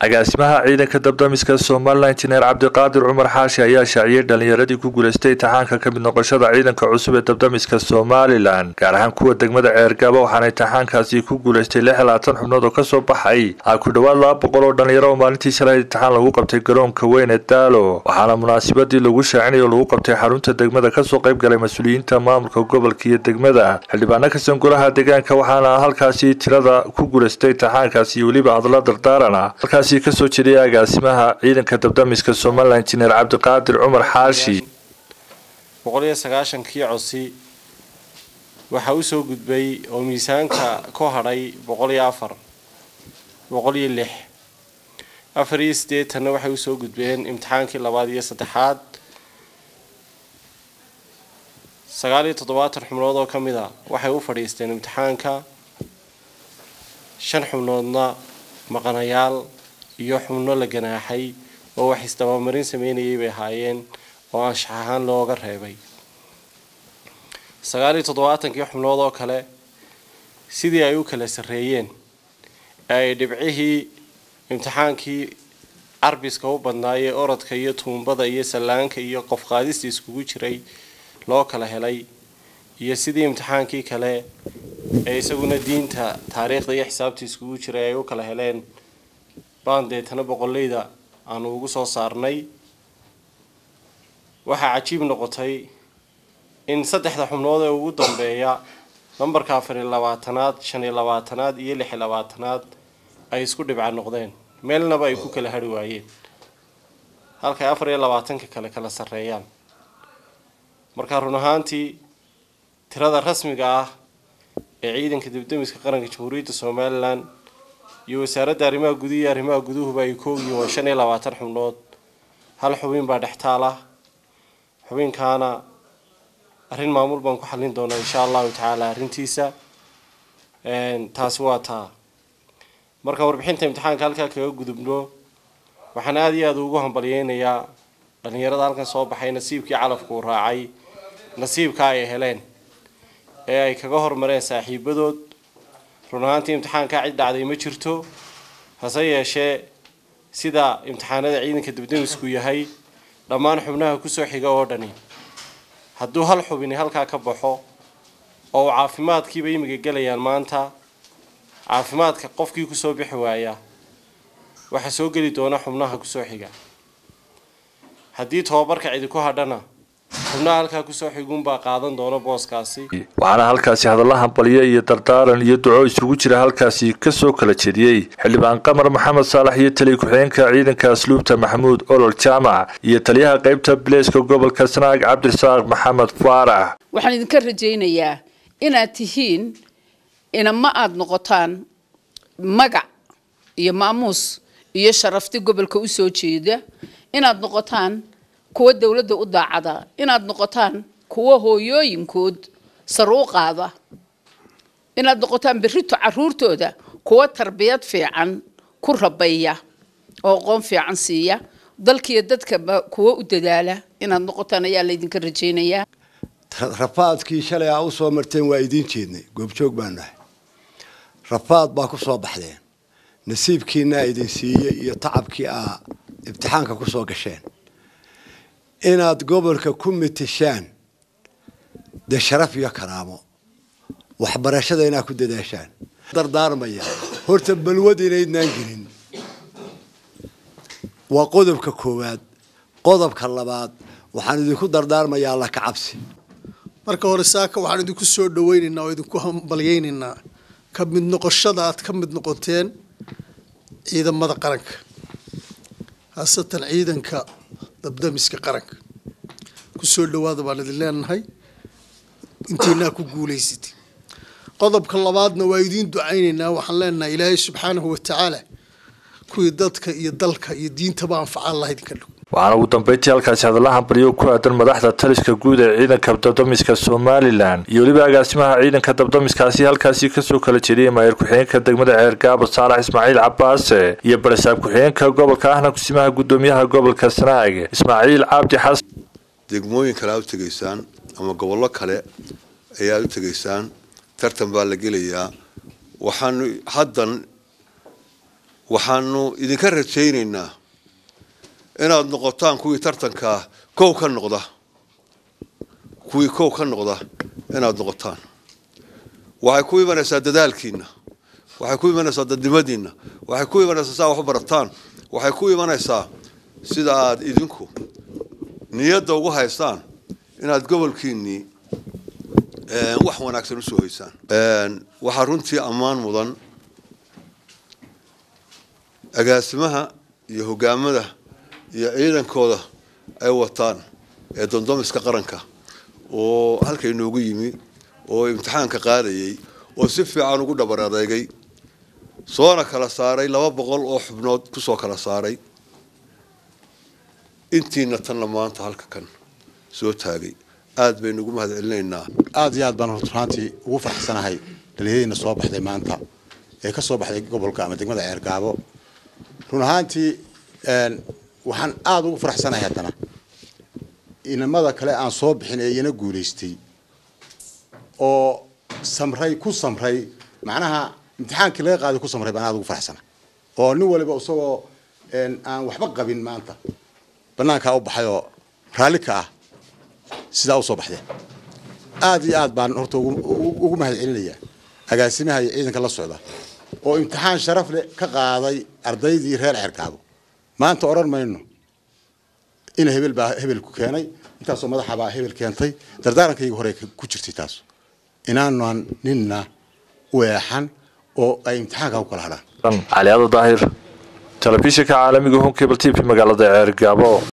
agaasimaha ciidanka dabdamiska somalilan injineer cabdiqaadir cumar xaashi ayaa shaaciyey dhalinyaradii ku guulaystay imtixaanka ka mid noqoshada ciidanka cusub ee dabdamiska somalilan gaar ahaan kuwa degmada ceergaba waxaana imtixaankaasi ku guulaystay lix iyo labaatan xubnood oo kasoo baxay a ku dhowaad laba boqol oo dhalinyaro oo maalintii shalay imtixaan lagu qabtay garoonka weyn ee daalo waxaana munaasabadii lagu shaacinayo lagu qabtay xarunta degmada kasoo qayb galay mas-uuliyiinta maamulka gobolka iyo degmada xildhibaano kasan golaha deegaanka waxaana halkaasi tirada ku guulaystay imtixaankaasi iyo weliba hadalla dardaarana halkaasi kasoo jeediyay agaasimaha ciidanka dabdamiska somalilan injineer cabdiqaadir cumar xaashi boqol iyo sagaashankii cosi waxaa usoo gudbay oo miisaanka ku hadhay boqol iyo afar boqol iyo lix afar iyo siddeetanna waxay usoo gudbeen imtixaankii labaad iyo saddexaad sagaal iyo toddobaatan xubnood oo ka mid a waxay u fadhiisteen imtixaanka shan xubnoodna maqanayaal iyo xubno la ganaaxay oo wax isdabamarin sameynayay bay ahaayeen oo anshax ahaan looga reebay sagaal iyo toddobaatankii xubnood oo kale sidii ay u kala sarreeyeen ee ay dhibcihii imtixaankii carbiska u badnaayee orodka iyo tuumbada iyo sallaanka iyo qof qaadista iskugu jiray loo kala helay iyo sidii imtixaankii kale ee isaguna diinta taariikhda iyo xisaabta iskugu jiray ay u kala heleen baan deetana boqoleyda aanu ugu soo saarnay waxaa cajiib noqotay in saddexda xubnood ee ugu dambeeya nambarka afar iyo labaatanaad shan iyo labaatanaad iyo lix iyo labaatanaad ay isku dhibca noqdeen meelnaba ay ku kala hari waayeen halkay afar iyo labaatanka kale kala sarreeyaan marka run ahaantii tirada rasmiga ah ee ciidanka dibdamiska qaranka jamhuuriyadda somalilan iyo wasaaradda arrimaha guduhu iyo arrimaha guduhuba ay koogyihiin waa shan iyo labaatan xubnood hal xubin baa dhextaal ah xubinkaana arrin maamul baan ku xallin doonaa insha allahu tacaala arrintiisa taasi waa taa marka warbixinta imtixaanka halkaa kaga gudubno waxaan aada iyo aada ugu hambalyeynayaa dhalinyarada halkan soo baxay nasiibkii calafku raacay nasiibka ay heleen ee ay kaga hormareen saaxiibadood run ahaantii imtixaankaa cid dhacday ma jirto hase yeeshee sida imtixaanada ciidanka dabdamisku yahay dhammaan xubnaha kusoo xiga oo dhani hadduu hal xubini halkaa ka baxo oo uu caafimaadkiiba imiga gelayaan maanta caafimaadka qofkii kusoo bixi waaya waxaa soo geli doona xubnaha kusoo xiga haddii tobabarka cidi ku hadhana xubnaha halkaa kusoo xiguunbaa qaadan doona booskaasi waxaana halkaasi hadalla hambaliyo iyo dardaaran iyo duco isugu jira halkaasi kasoo kala jeediyey xildhibaan qamar maxamed saalax iyo taliya ku-xigeenka ciidanka asluubta maxamuud olol jaamac iyo taliyaha qeybta bileyska gobolka sanaag cabdirasaaq maxamed faarax waxaan idinka rajaynayaa inaad tihiin inama aada noqotaan magac iyo maamuus iyo sharafti gobolka usoo jeeda inaad noqotaan kuwa dowladda u daacada inaad noqotaan kuwa hooyooyinkood sar u qaada inaad noqotaan berrito caruurtooda kuwa tarbiyad fiican ku rabeeya oo aqoon fiican siiya dalkiiyo dadkaba kuwa u dadaala inaad noqotaan ayaa laydinka rajaynayaa rafaadkii shalay aa usoo marteen waa idiin jeednay goobjoog baan nahay rafaad baa ku soo baxdeen nasiibkiinaa idin siiyey iyo tacabkii aa imtixaanka ku soo gasheen inaad gobolka ku mitishaan dee sharaf iyo karaamo waxbarashada inaad ku dadaashaan dardaarmaya horta balwad inaydnaan gelin waa qodobka koowaad qodobka labaad waxaan idinku dardaarmayaa alla ka cabsi marka hore saaka waxaan idinku soo dhaweynaynaa oo idinku hambalyeynaynaa ka mid noqoshada aad ka mid noqoteen ciidamada qaranka haasatan ciidanka dabdamiska qaranka kusoo dhawaada baan idin leenahay intiinaa ku guulaysatay qodobka labaadna waa idiin ducaynaynaa waxaan leenahay ilaahay subxaanahu watacaala kuwii dadka iyo dalka iyo diintaba anfacaan laha idinka dhow waxaana ugu dambeyntii halkaasi hadalla hambaliyo ku aadan madaxda taliska guud ee ciidanka dabdamiska somalilan iyo weliba agaasimaha ciidanka dabdamiskaasi halkaasi kasoo kala jeediyay maayir ku-xigeenka degmada ceergaabo saalax ismaaciil cabaase iyo barasaab ku-xigeenka gobolka ahna kusimaha guddoomiyaha gobolka sanaag ismaaciil cabdi xasan degmooyin kale aad u tegaysaan ama gobollo kale ayaad u tegaysaan tartan baa la gelayaa waxaanu haddan waxaanu idinka rajaynaynaa inaad noqotaan kuwii tartankaa kow ka noqda kuwii kow ka noqda inaad noqotaan waxay ku imanaysaa dadaalkiina waxay ku imanaysaa dadnimadiina waxay ku imanaysaa saa wax u barataan waxay ku imanaysaa sida aad idinku niyadda ugu haystaan inaad gobolkiinnii wax wanaagsan usoo haysaan waxaa runtii ammaan mudan agaasimaha iyo hogaamada iyo ciidankooda ay wataan ee dondomiska qaranka oo halka inoogu yimi oo imtixaanka qaadayay oo si fiican ugu dhabar adeegay soona kala saaray laba boqol oo xubnood kusoo kala saaray intiina tanna maanta halka kan soo taagay aad baynu ugu mahad celinaynaa aada iyo aad baan runtii ugu faraxsanahay dhalinyaradiina soo baxday maanta ee ka soo baxday gobolka ama degmada ceergaabo run ahaantii waxaan aada ugu faraxsanahay haddana inamada kale aan soo bixin ee iyana guulaystay oo samray ku samray macnaha imtixaankii laga qaaday ku samray baan aada ugu faraxsanahay oo nin waliba isagoo aan waxba qabin maanta banaankaa u baxay oo raalli ka ah sidaa usoo baxdeen aada iyo aad baan horta ugu mahad celinayaa agaasimaha iyo ciidanka la socda oo imtixaan sharaf leh ka qaaday ardaydii reer ceerkaabo maanta odhan mayno ina hebel baa hebelku keenay intaasoo madaxabaa hebel keentay dardaarankayga hore ku jirtay taas inaanan ninna weexan oo ay imtixaanka ku kala hadhaan cali ado daahir telefishinka caalamiga home cable t v magaalada ceergaabo